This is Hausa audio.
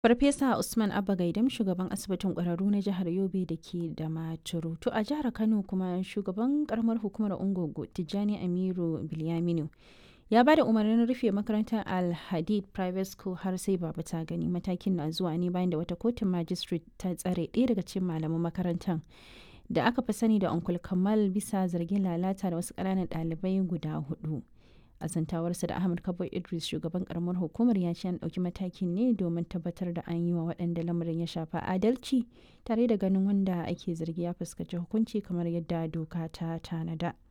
Farfesa Usman Abba Gaidam shugaban asibitin ƙwararru na jihar Yobe da ke da Maturu. To a jihar Kano kuma shugaban karamar hukumar Ungogo Tijjani Amiru Bilyaminu ya ba da umarnin rufe makarantar Al-Hadid Private School har sai baba ta gani matakin na zuwa ne bayan da wata kotun magistrate ta tsare ɗaya daga cikin malaman makarantar da aka fi sani da Uncle Kamal bisa zargin lalata da wasu ƙananan ɗalibai guda hudu. a zantawarsa da ahmad kabo idris shugaban karamar hukumar ya ce an ɗauki matakin ne domin tabbatar da an yi wa waɗanda lamarin ya shafa adalci tare da ganin wanda ake zargi ya fuskanci hukunci kamar yadda doka ta tanada